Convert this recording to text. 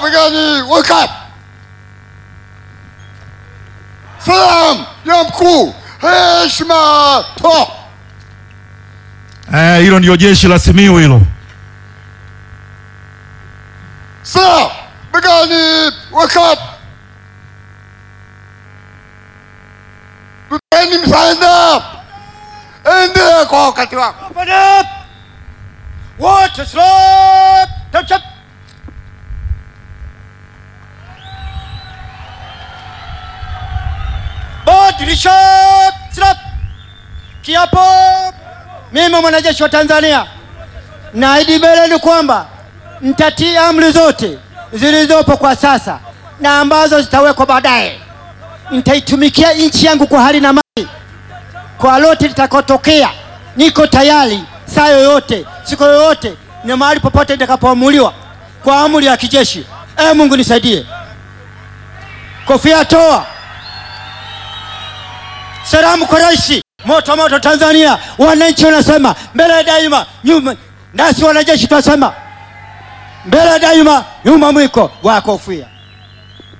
begani, wake up! Salamu ya mkuu, heshima, toa! Eh, hilo ndio jeshi la Simiyu hilo. Salamu begani, wake up! Luteni msaada, endelea kwa wakati wako. Open up! Watch slot! Touch up! Badilisha slot! Kiapo! Mimi mwanajeshi wa Tanzania naahidi mbeleni kwamba nitatii amri zote zilizopo kwa sasa na ambazo zitawekwa baadaye. Nitaitumikia nchi yangu kwa hali na mali kwa lote litakotokea, niko tayari saa yoyote, siku yoyote na mahali popote nitakapoamuliwa kwa amri ya kijeshi. E Mungu nisaidie. Kofia toa. Salamu kwa rais. Moto moto Tanzania, wananchi wanasema mbele daima, nyuma nasi wanajeshi tunasema mbele daima, nyuma mwiko wa kofia.